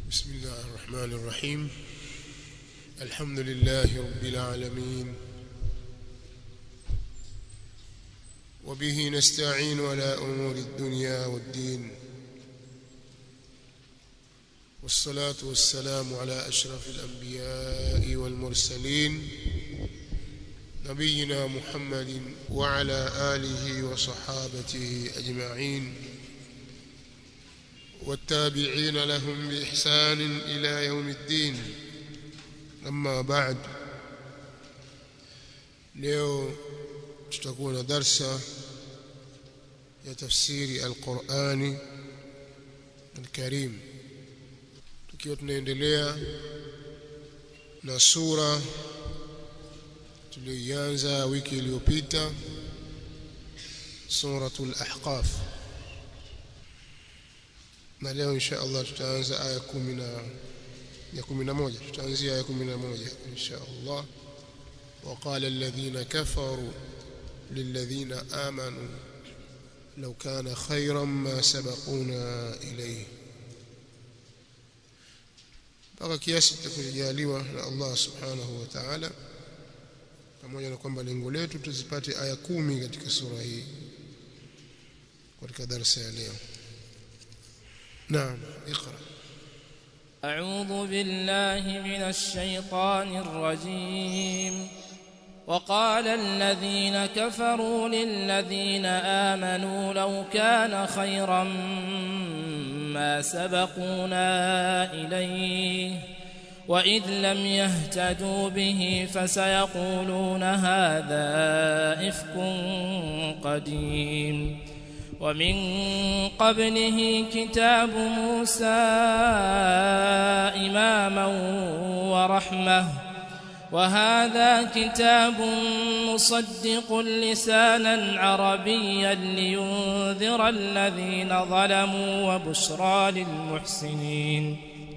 بسم الله الرحمن الرحيم الحمد لله رب العالمين وبه نستعين على أمور الدنيا والدين والصلاة والسلام على أشرف الأنبياء والمرسلين نبينا محمد وعلى آله وصحابته أجمعين والتابعين لهم بإحسان إلى يوم الدين أما بعد leo tutakuwa na darsa ya tafsiri alqurani alkarim tukiwa tunaendelea na sura tuliyoianza wiki iliyopita suratul ahqaf na leo insha Allah tutaanza aya kumi na ya kumi na moja tutaanzia aya kumi na moja insha Allah وقال الذين كفروا للذين آمنوا لو كان خيرا ما سبقونا إليه mpaka kiasi tutakujaliwa na Allah subhanahu wa ta'ala pamoja na kwamba lengo letu tuzipate aya kumi katika sura hii katika darasa ya leo نعم اقرأ أعوذ بالله من الشيطان الرجيم وقال الذين كفروا للذين آمنوا لو كان خيرا ما سبقونا إليه وإذ لم يهتدوا به فسيقولون هذا إفك قديم ومن قبله كتاب موسى إماما ورحمة وهذا كتاب مصدق لسانا عربيا لينذر الذين ظلموا وبشرى للمحسنين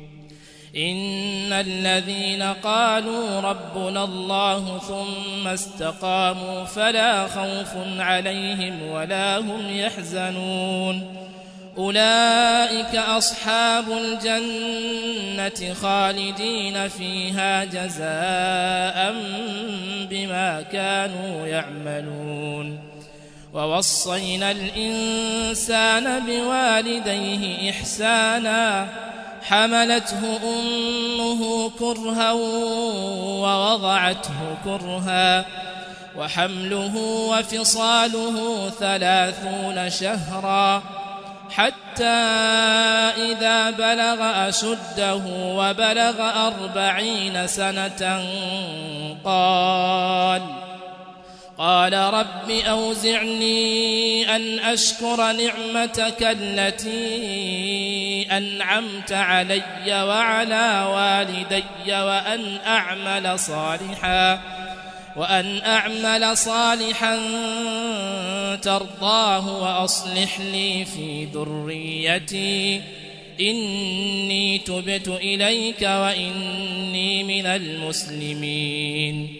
إن الذين قالوا ربنا الله ثم استقاموا فلا خوف عليهم ولا هم يحزنون أولئك أصحاب الجنة خالدين فيها جزاء بما كانوا يعملون ووصينا الإنسان بوالديه إحسانا حملته أمه كرها ووضعته كرها وحمله وفصاله ثلاثون شهرا حتى إذا بلغ أشده وبلغ أربعين سنة قال قال رب أوزعني أن أشكر نعمتك التي أنعمت علي وعلى والدي وأن أعمل صالحا وأن أعمل صالحا ترضاه وأصلح لي في ذريتي إني تبت إليك وإني من المسلمين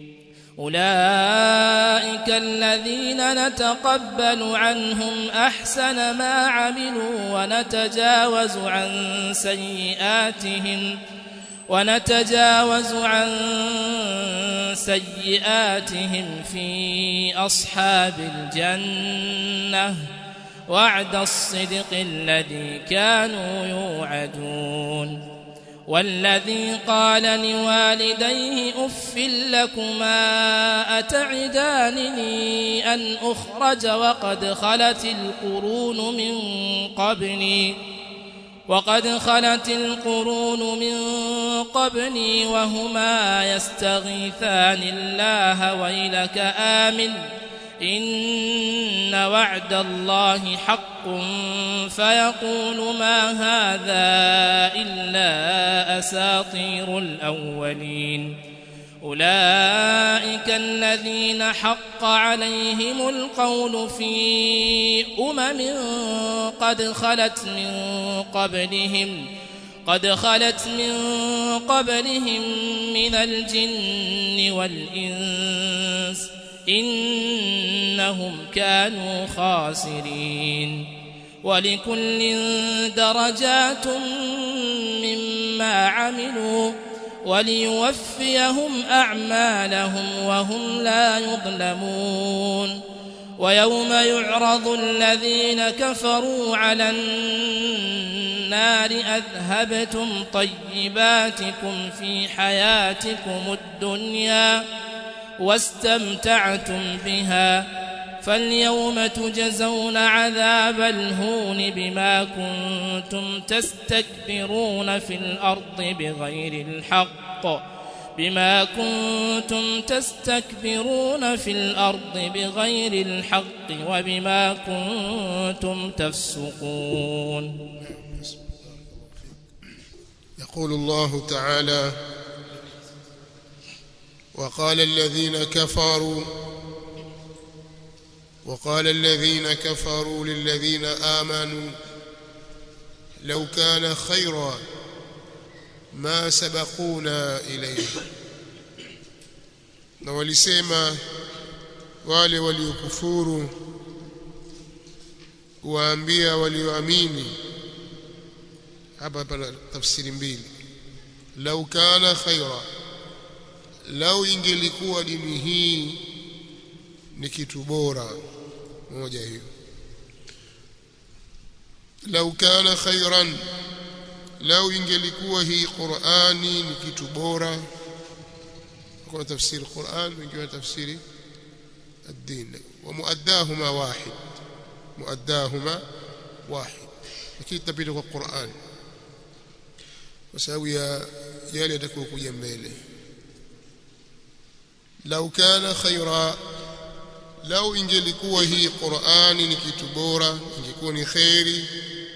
أولئك الذين نتقبل عنهم أحسن ما عملوا ونتجاوز عن سيئاتهم ونتجاوز عن سيئاتهم في أصحاب الجنة وعد الصدق الذي كانوا يوعدون والذي قال لوالديه اف لكما اتعدانني ان اخرج وقد خلت القرون من قبلي وقد خلت القرون من قبلي وهما يستغيثان الله ويلك آمن إن وعد الله حق فيقول ما هذا إلا أساطير الأولين أولئك الذين حق عليهم القول في أمم قد خلت من قبلهم قد خلت من قبلهم من الجن والإنس إنهم كانوا خاسرين ولكل درجات مما ما عملوا وليوفيهم أعمالهم وهم لا يظلمون ويوم يعرض الذين كفروا على النار أذهبتم طيباتكم في حياتكم الدنيا واستمتعتم بها فاليوم تجزون عذاب الهون بما كنتم تستكبرون في الأرض بغير الحق بما كنتم تستكبرون في الأرض بغير الحق وبما كنتم تفسقون يقول الله تعالى وقال الذين كفروا وقال الذين كفروا للذين آمنوا لو كان خيرا ما سبقونا إليه na walisema wale waliokufuru waambia walioamini hapa pana tafsiri mbili lau kana khaira lau ingelikuwa dini hii ni kitu bora moja hiyo lau kana khairan lau ingelikuwa hii Qur'ani ni kitu bora kwa tafsiri Qur'an wengine tafsiri الدين ومؤداهما واحد مؤداهما واحد lakini tapita kwa Qur'an kwa sababu ya yale yatakokuja mbele lau kana khaira lau ingelikuwa hii Qur'ani ni kitu bora ingekuwa ni khairi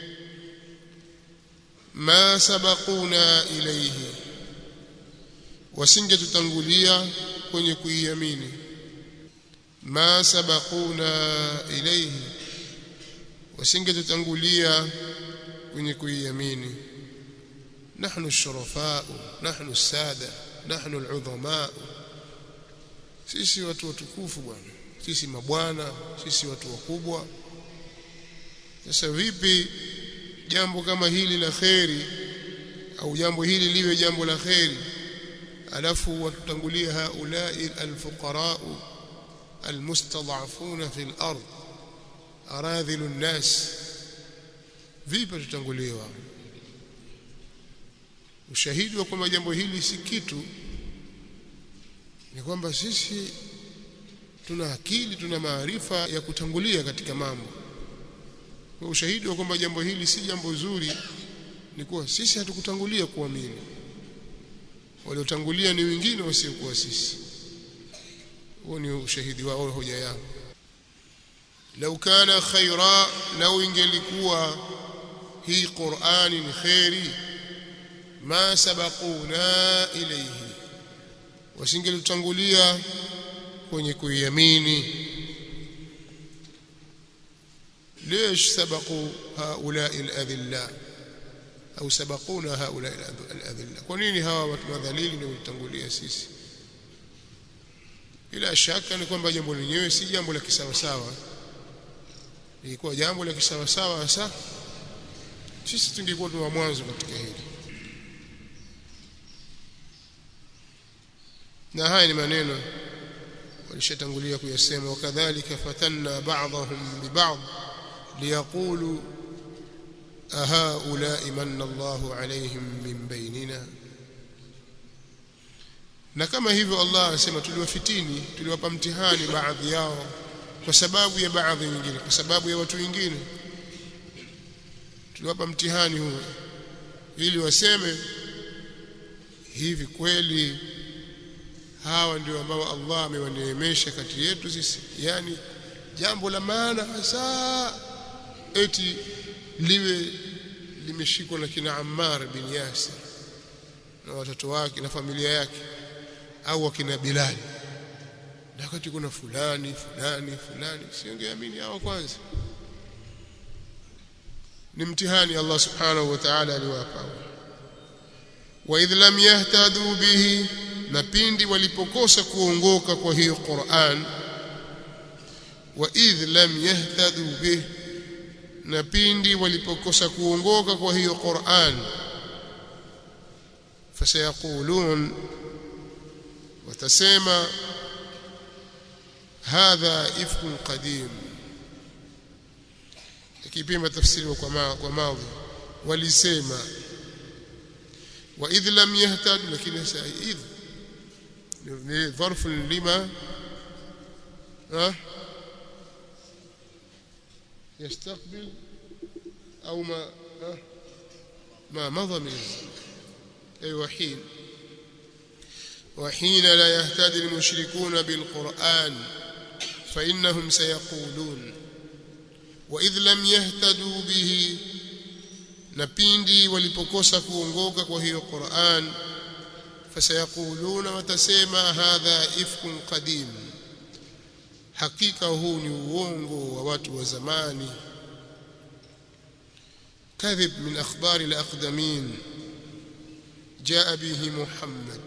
ma sabaquna ilayhi wasingetutangulia kwenye kuiamini ma sabaquna ilayhi wasingetutangulia kwenye kuiamini نحن الشرفاء نحن السادة نحن العظماء sisi watu watukufu bwana sisi mabwana sisi watu wakubwa sasa vipi jambo kama hili la kheri au jambo hili liwe jambo la kheri alafu watutangulie haulai alfuqara almustad'afuna fi al-ard aradhilu an-nas vipi tutanguliwa ushahidi wa kwamba jambo hili si kitu ni kwamba sisi tuna akili tuna maarifa ya kutangulia katika mambo kwa ushahidi wa kwamba jambo hili si jambo zuri ni kuwa sisi hatukutangulia kuamini waliotangulia ni wengine wasiokuwa sisi huo ni ushahidi wao hoja yao lau kana khaira lau ingelikuwa hii Qur'ani ni khairi ma sabaquna ilayhi wasingelutangulia kwenye kuiamini ليش سبقوا هؤلاء الأذلاء أو سبقونا هؤلاء الأذلاء kwanini hawa watu madhalili ndio walitangulia sisi bila shaka ni kwamba jambo lenyewe si jambo la kisawasawa ilikuwa jambo la kisawasawa hasa sisi tungekuwa tu wa mwanzo katika hili na haya ni maneno walishatangulia kuyasema wakadhalika fatanna ba'dahum biba'd liyaqulu ahaula'i manna Allahu alayhim min bainina na kama hivyo Allah anasema tuliwafitini tuliwapa mtihani baadhi yao kwa sababu ya baadhi nyingine kwa sababu ya watu wengine tuliwapa mtihani huo ili waseme hivi kweli hawa ndio ambao Allah amewaneemesha kati yetu sisi yani jambo la maana hasa eti liwe limeshikwa na kina Ammar bin Yasir na watoto wake na familia yake au wakina Bilali na wakati kuna fulani fulani fulani siongeamini hao kwanza ni mtihani Allah subhanahu wa ta'ala aliwapa wa idh lam yahtadu bihi na pindi walipokosa kuongoka kwa hiyo Qur'an wa idh lam yahtadu bih na pindi walipokosa kuongoka kwa hiyo Qur'an fasayaqulun watasema hadha ifkun qadim ikipima tafsiri kwa ma, kwa madhi walisema wa idh lam yahtad lakini sasa idh ni dharf lima ها يستقبل أو ما ما مضى من الزمن أي وحين وحين لا يهتدي المشركون بالقرآن فإنهم سيقولون وإذ لم يهتدوا به نبيندي walipokosa kuongoka kwa hiyo Qur'an fasayaquluna watasema hadha ifkun qadim hakika huu ni uongo wa watu wa zamani kadhib min akhbari al-aqdamin jaa bihi Muhammad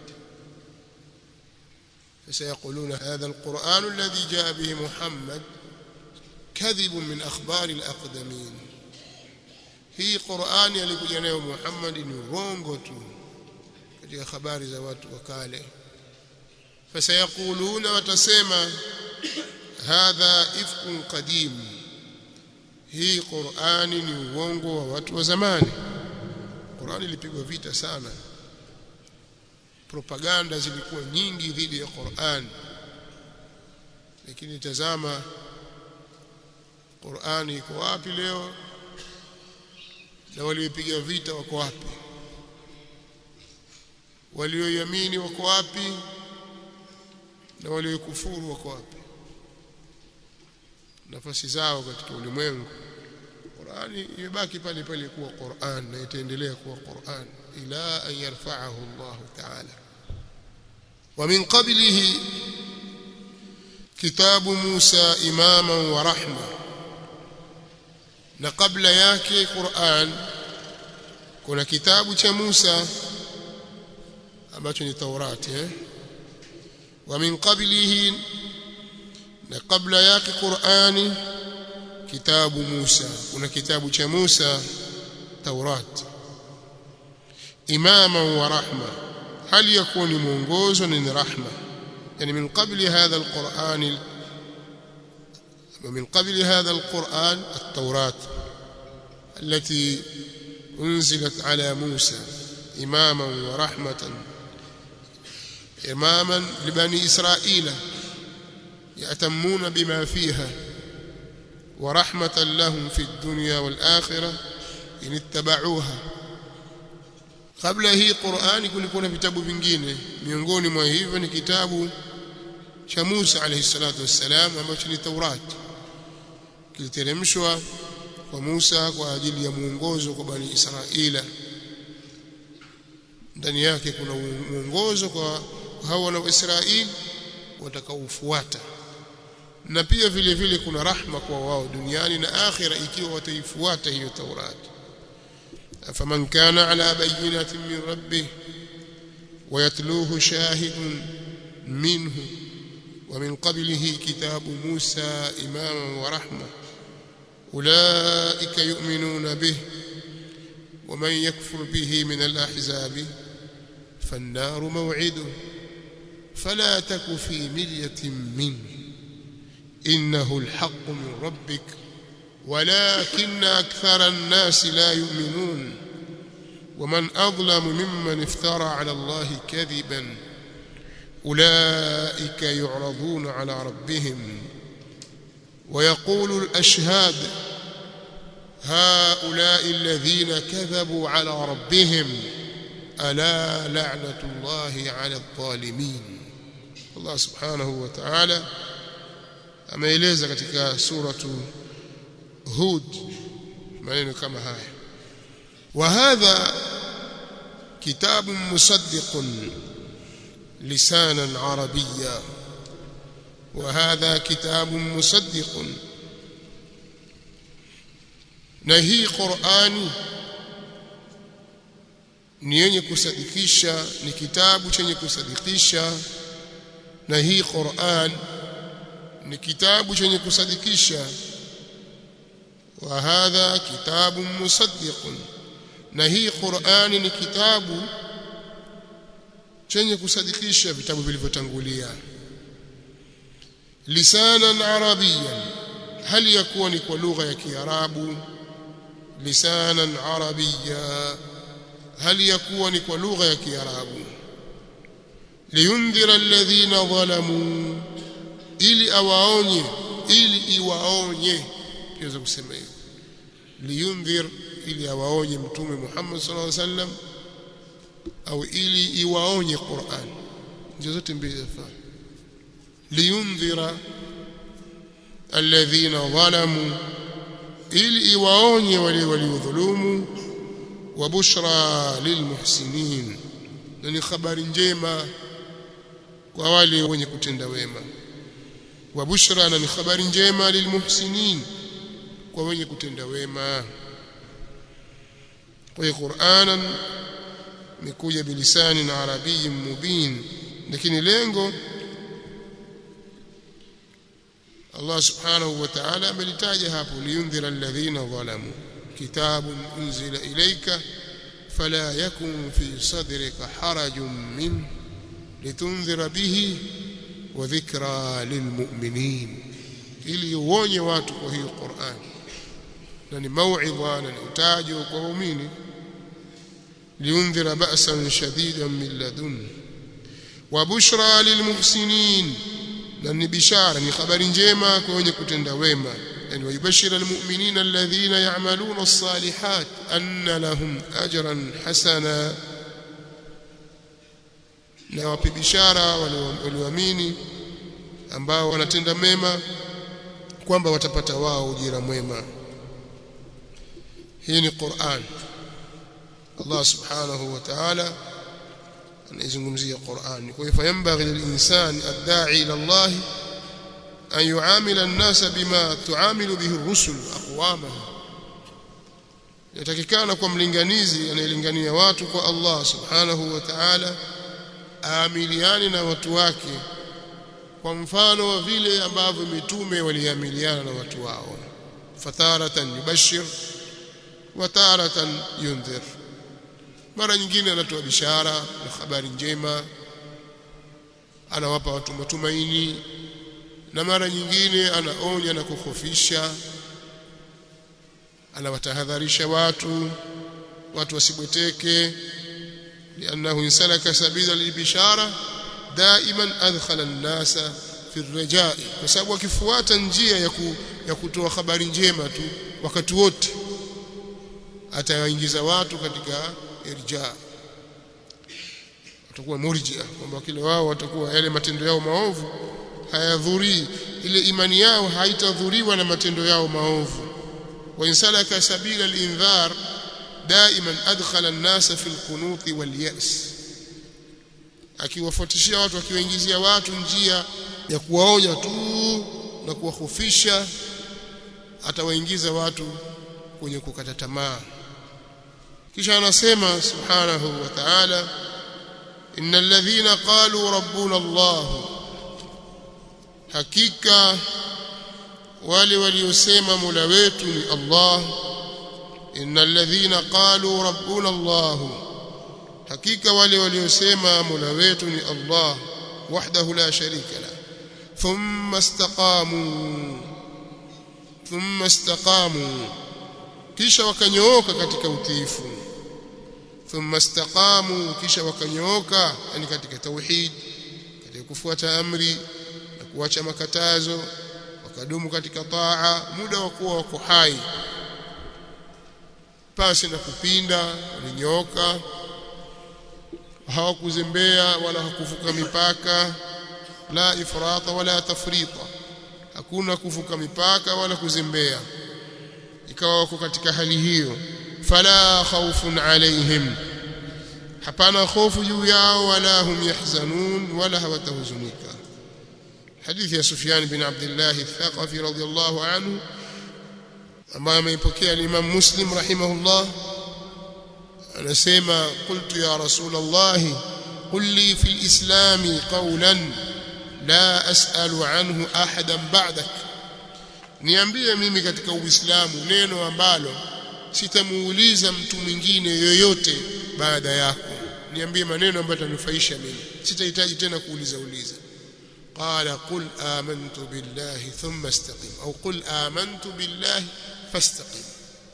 فسيقولون هذا القرآن الذي جاء به محمد كذب من أخبار الأقدمين هي قرآن يلikuja nayo Muhammad ni urongo tu katika habari za watu wa kale fasayaquluna watasema hadha ifkun qadim hii Qur'ani ni uongo wa watu wa zamani Qur'ani ilipigwa vita sana propaganda zilikuwa nyingi dhidi ya Qur'an lakini tazama Qur'ani iko wapi leo na waliopiga vita wako wapi walioiamini wako wapi na waliokufuru wako wapi nafasi zao katika ulimwengu Qur'ani imebaki pale pale kuwa Qur'an na itaendelea kuwa Qur'an ila an yarfa'ahu Allah ta'ala wa min qablihi kitabu Musa imaman wa rahma na kabla yake Qur'an kuna kitabu cha Musa ambacho ni Taurati eh wa min qablihi na kabla yake Qur'ani kitabu Musa kuna kitabu cha Musa Taurat imama wa rahma hali yakuni mwongozo ni rahma yani min qabli hadha alquran ومن قبل هذا القرآن التوراة التي أنزلت على موسى إماما ورحمة إماما لبني إسرائيل يأتمون بما فيها ورحمة لهم في الدنيا والآخرة إن اتبعوها قبل هي قرآن kulikuwa na vitabu vingine miongoni mwa hivyo ni kitabu cha Musa alayhi salatu wassalam ambacho ni Taurat kiliteremshwa kwa Musa kwa ajili ya muongozo kwa bani Israila ndani yake kuna muongozo kwa hao wana wa Israeli watakaofuata na pia vile vile kuna rahma kwa wao duniani na akhira ikiwa wataifuata hiyo Taurat afaman kana ala bayyinatin min rabbih ويتلوه شاهد منه ومن قبله كتاب موسى إماما ورحمة أولئك يؤمنون به ومن يكفر به من الأحزاب فالنار موعده فلا تك في مرية منه إنه الحق من ربك ولكن أكثر الناس لا يؤمنون ومن أظلم ممن افترى على الله كذبا أولئك يعرضون على ربهم ويقول الأشهاد هؤلاء الذين كذبوا على ربهم ألا لعنة الله على الظالمين الله سبحانه وتعالى ameeleza katika suratu Hud maneno kama haya wa hadha kitabun musaddiqun lisanan arabiyya wa hadha kitabun musaddiqun na hii Qur'ani ni yenye kusadikisha ni kitabu chenye kusadikisha na hii Qur'an ni kitabu chenye kusadikisha wa hadha kitabun musaddiqun na hii Qur'ani ni kitabu chenye kusadikisha vitabu vilivyotangulia lisanan arabiyan hali ya kuwa ni kwa lugha ya kiarabu lisanan arabiyya hali ya kuwa ni kwa lugha ya kiarabu liyundhira alladhina zalamu ili awaonye ili iwaonye kiweza kusema hivyo liyundhir ili awaonye mtume Muhammad sallallahu alaihi wasallam au ili iwaonye Qur'an ndio zote mbili zafaa liyundhira alladhina zalamu ili iwaonye wale waliodhulumu wa bushra lilmuhsinin na ni habari njema kwa wale wenye kutenda wema wa bushra na ni habari njema lilmuhsinin kwa wenye kutenda wema kwa hiyo Qur'anan imekuja bilisani na arabii mubin lakini lengo Allah subhanahu wa ta'ala amelitaja hapo liyundhira alladhina zalamu kitabun unzila ilayka fala yakun fi sadrika harajun min litunzira bihi wa dhikra lilmu'minin ili uonye watu kwa hiyo Qur'an na ni mauidha na ni utajo kwa waumini liundhira ba'san shadidan min ladun wa bushra lilmuhsinin na ni bishara ni habari njema kwa wenye kutenda wema yani wayubashira almu'minina alladhina ya'maluna as-salihat anna lahum ajran hasana na wapi bishara walioamini ambao wanatenda mema kwamba watapata wao ujira mwema hii ni Qur'an Allah subhanahu wa ta'ala anaizungumzia Qur'an kwa hiyo fayambaghi lilinsan ad-da'i ila Allah an yu'amila an-nasa bima tu'amilu bihi ar-rusul aqwamaha yatakikana kwa mlinganizi anayelingania watu kwa Allah subhanahu wa ta'ala aamiliane na watu wake kwa mfano wa vile ambavyo mitume waliamiliana na watu wao fataratan yubashir wa taratan yundhir mara nyingine anatoa bishara na habari njema anawapa watu matumaini na mara nyingine anaonya na kukhofisha anawatahadharisha watu watu wasibweteke لأنه انسلك سبيل البشارة دائما أدخل الناس في الرجاء وسبب akifuata njia ya ya kutoa habari njema tu wakati wote atawaingiza watu katika irja watakuwa murjia kwamba kile wao watakuwa yale matendo yao maovu hayadhuri ile imani yao haitadhuriwa na matendo yao maovu wa insalaka sabila al-indhar دائما أدخل الناس في القنوط واليأس akiwafuatishia watu akiwaingizia watu njia ya kuwaonya tu na kuwahofisha atawaingiza watu kwenye kukata tamaa kisha anasema subhanahu wa ta'ala innal ladhina qalu rabbuna Allah hakika wale waliosema mola wetu ni Allah innal ladhina qalu rabbuna Allah hakika wale waliosema mola wetu ni Allah wahdahu la sharika la thumma istaqamu thumma istaqamu kisha wakanyooka katika utiifu thumma istaqamu kisha wakanyooka yani katika tauhid katika kufuata amri na kuacha makatazo wakadumu katika taa muda wa kuwa wako hai pasi na kupinda walinyooka hawakuzembea wala hakuvuka mipaka la ifrata wala tafrita hakuna kuvuka mipaka wala kuzembea ikawa wako katika hali hiyo fala khawfun alaihim hapana hofu juu yao wala hum yahzanun wala hawatahuzunika hadithi ya Sufyan bin Abdullah al-Thaqafi radiyallahu anhu ambayo ameipokea Imam Muslim rahimahullah anasema qultu ya rasul Allah qul li fi al-islam qawlan la as'alu anhu ahadan ba'dak niambie mimi katika uislamu neno ambalo sitamuuliza mtu mwingine yoyote baada yako niambie maneno ambayo yatanufaisha mimi sitahitaji tena kuuliza uliza qala qul amantu billahi thumma istaqim au qul amantu billahi fastaqim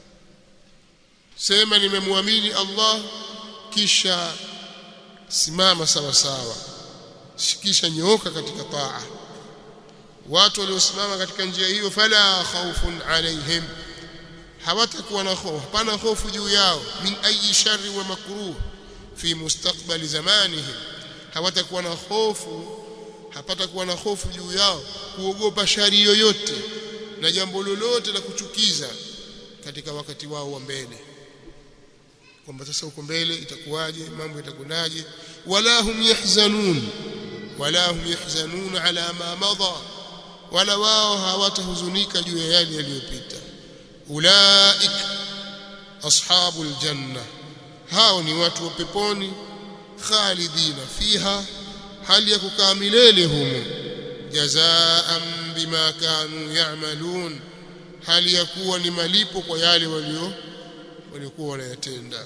sema nimemwamini Allah kisha simama sawa sawa kisha nyooka katika taa watu waliosimama katika njia hiyo fala khawfun alaihim hawatakuwa na hofu hapana hofu juu yao min ayi sharri wa makruh fi mustakbali zamanihim hawatakuwa na hofu hapatakuwa na hofu juu yao kuogopa shari yoyote na jambo lolote la kuchukiza katika wakati wao wa mbele kwamba sasa huko mbele itakuwaje mambo itakunaje wala hum yahzanun wala hum yahzanun ala ma madha wala wao hawatahuzunika juu ya yale yaliyopita ulaik ashabul janna hao ni watu wa peponi khalidina fiha hali ya kukaa milele humo jazaan bima kanu ya'malun hali ya kuwa ni malipo kwa yale walio waliokuwa wanayatenda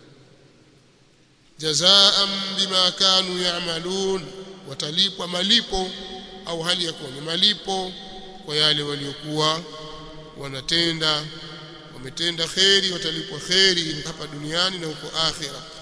jazaan bima kanu ya'malun watalipwa malipo au hali ya kuwa ni malipo kwa yale waliokuwa wanatenda wametenda kheri watalipwa kheri hapa duniani na huko akhira